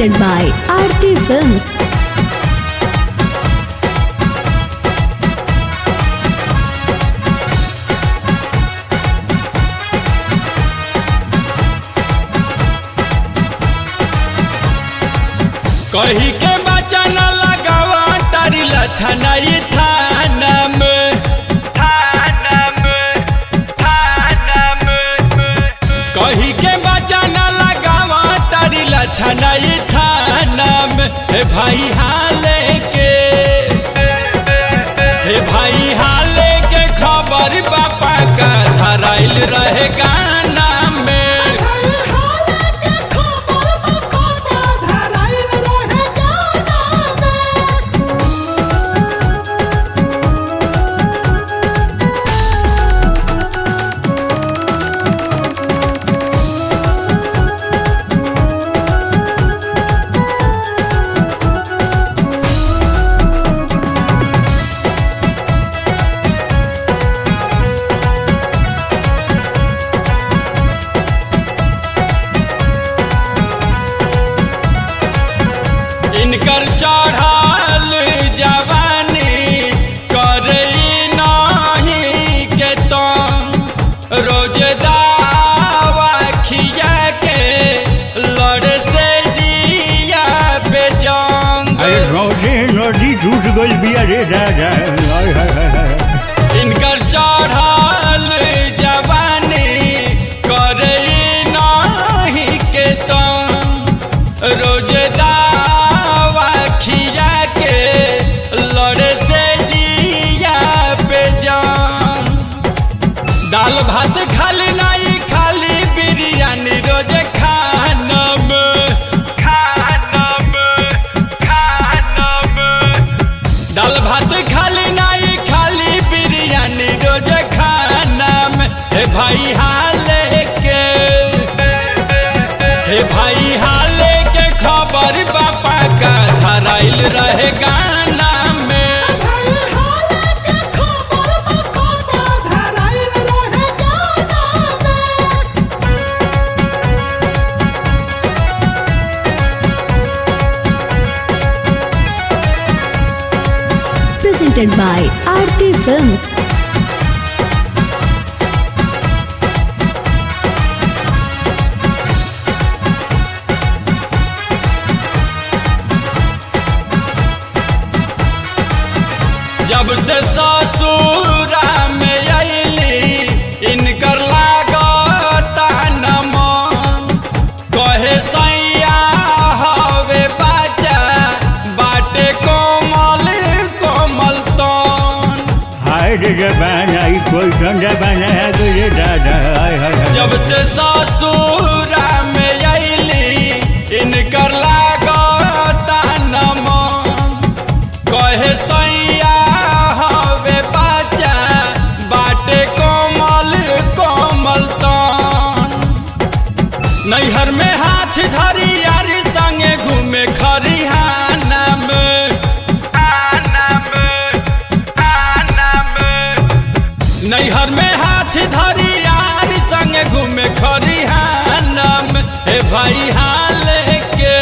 presented by Aarti Films. कही के बच्चा न लगावा तारी लछनाई थाना में थाना में थाना में कही के बच्चा न लगावा तारी लछनाई थाना में हे भाई हाले के हे भाई हाले के खबर बापा का धराइल रहे गाना में इनकर चढ़ल जवानी करे नहीं के तम रोज दावा खिया के लड़ से जिया पे जंग अरे रोजे नदी टूट गई बिया रे दादा हाय हाय हाय हाय इनकर चढ़ल जवानी करे नहीं के तम रोज दावा खिया के लड़े से जिया पे जान दाल भात खाली नहीं खाली बिरयानी रोज खानम खानम खानम दाल भात खाली नहीं खाली बिरयानी रोज खाना में हे भाई हाले के हे भाई हाले के खबर बापा का धराइल रहे गाना में Presented by Aarti Films. जब से ससुरा में अली इनकर लागता न मन कहे सैया हवे बच्चा बाटे कोमल कोमल तन हाय रे जबान आई कोई ठंडा बनाया रे दादा हाय हाय हाय जब से ससुरा में अली इनकर लागता न मन कहे सैया हवे बच्चा बाटे कोमल कोमल तन नैहर में हाथ धरी यारी संगे घूमे खरिहाना में आना में आना में नैहर में हाथ धरी यारी संगे घूमे खरिहाना में हे भाई हाले के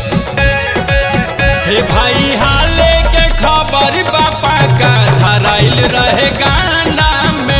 हे भाई हाले के खबर बापा का धराइल रहे गाना में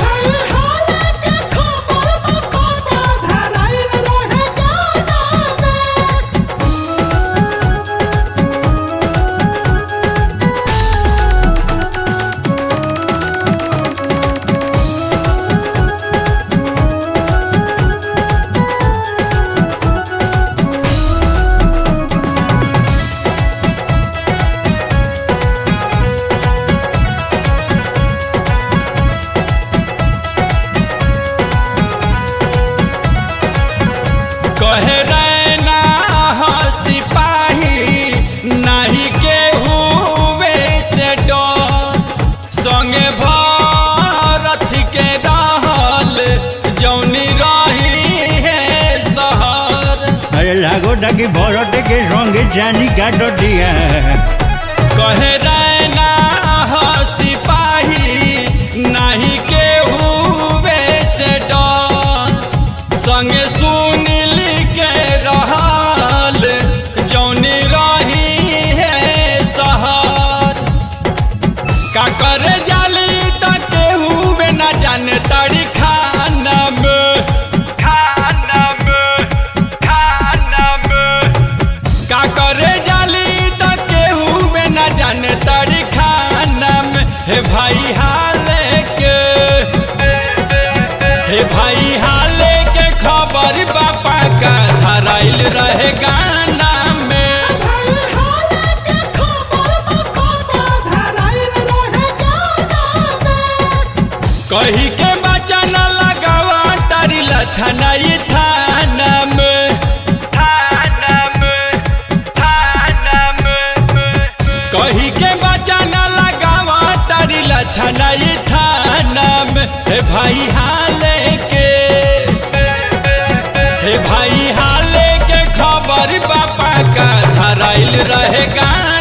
कहे रैना हो सिपाही नहीं के हुए से डर संगे भारत के रहल जौनी रही है शहर अरे लागो ताकि भरत के संगे जानी काट दिया कहे रैना हो सिपाही नहीं के हुए से डर संगे सुनील के रहल जौ रहे गाना में कही के बचन लगावा तारी लछना ये थाना में थाना में थाना में कही के बचन लगावा तारी लछना ये थाना में हे भाई हाले के हे भाई हाले के खबर बापा का धराइल रहे गाना